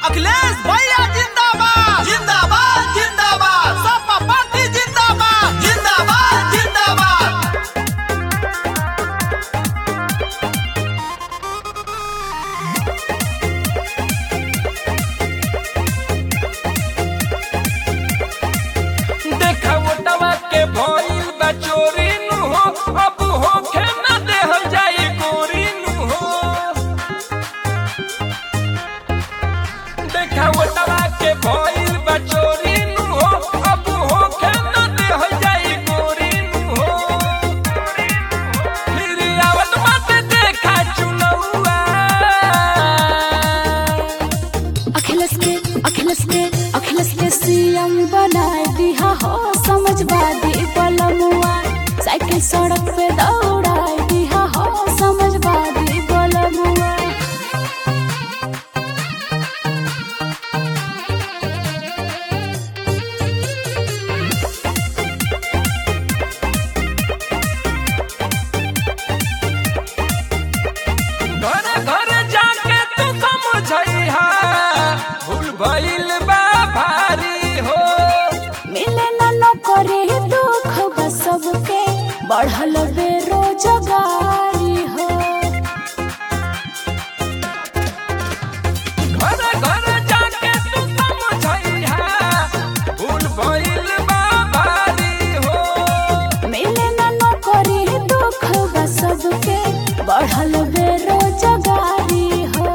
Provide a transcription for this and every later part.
अखिलेश भैया जिंदाबाद जिंदाबाद जिंदाबाद सपा पार्टी जिंदाबाद जिंदाबाद जिंदाबाद देखा ओटवा के भइल बा चोरी नु हो अब होखे न देहल जाई गोरी नु हो देखा ओटवा के भइल बा चोरी नु हो अब होखे न देहल जाई गोरी नु हो फिर आवत बाटे देखा चुनौआ अखिलेश के अखिलेश के अखिलेश के सीएम बनाए दिया हो समझवादी बलमुआ साइकिल सड़क पे दौड़ाए दिया हो समझवादी बलमुआ घर घर जाके तू समझैहा भूल भइल बा भारी हो मिले न नौकरी दुख बा सबके बढ़ल बेरोजगारी हो घर घर जाके तू समझैहा भूल भइल बा भारी हो मिले न नौकरी दुख बा सबके बढ़ल बेरोजगारी हो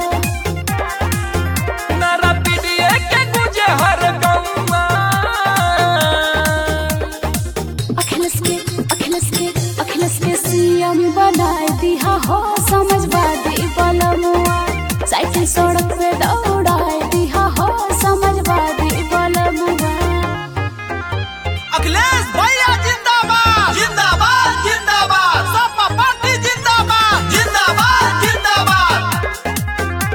नरा पीढ़िए के गुजे हर गौवा अखिलेश के अखिलेश के अखिलेश के सीएम बनाए दिया हो समझवादी बलमुआ साइकिल सड़क पे दौड़ाए दिया हो समझवादी बलमुआ अखिलेश भैया जिंदाबाद जिंदाबाद जिंदाबाद सपा पार्टी जिंदाबाद जिंदाबाद जिंदाबाद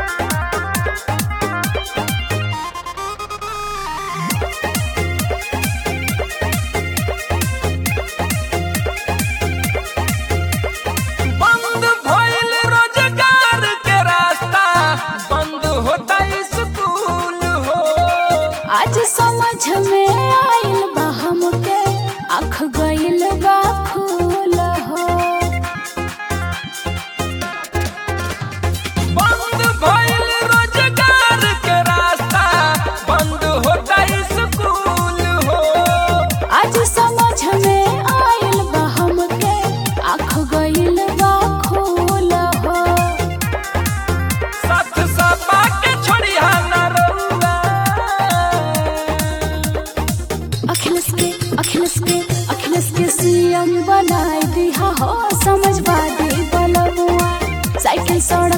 बंद भइल रोजगार के रास्ता बंद होता स्कूल हो आज समझ में आइल बा हमके आँख गइल बा खूल हो बंद भइल रोजगार के रास्ता बंद होता स्कूल हो आज समझ में आइल बा हमके आँख गइल बा खूल हो साथ सपा के छोड़िया न रउआ अखिलेश के अखिलेश के अखिलेश के सीएम बनाए दिया हो समझवादी बलमुआ साइकिल सड़क